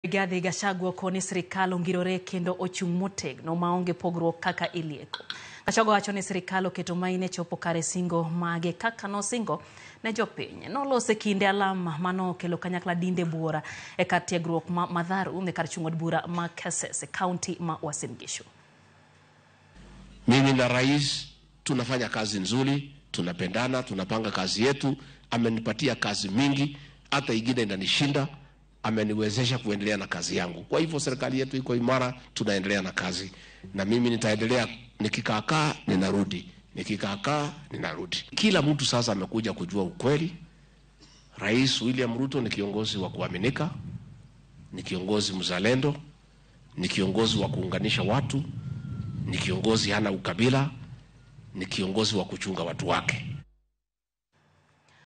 Rigathi Gachagua koni sirikal ongirore kendo ochung' motegno maonge pogruok kaka ilieko. Gachagua wacho ni sirikal oketo maine chopo kare singo mage kaka nosingo ne jopiny. Nolose kinde alama manokelo kanyakla dinde buora e kar tiegruok ma Madharu e kar chung' od bura ma Keses e kaunti ma Uasin Gishu. Mimi na rais tunafanya kazi nzuri, tunapendana, tunapanga kazi yetu. Amenipatia kazi mingi, hata ingine inanishinda ameniwezesha kuendelea na kazi yangu. Kwa hivyo serikali yetu iko imara, tunaendelea na kazi, na mimi nitaendelea. Nikikaakaa ninarudi, nikikaakaa ninarudi. Kila mtu sasa amekuja kujua ukweli. Rais William Ruto ni kiongozi wa kuaminika, ni kiongozi mzalendo, ni kiongozi wa kuunganisha watu, ni kiongozi hana ukabila, ni kiongozi wa kuchunga watu wake.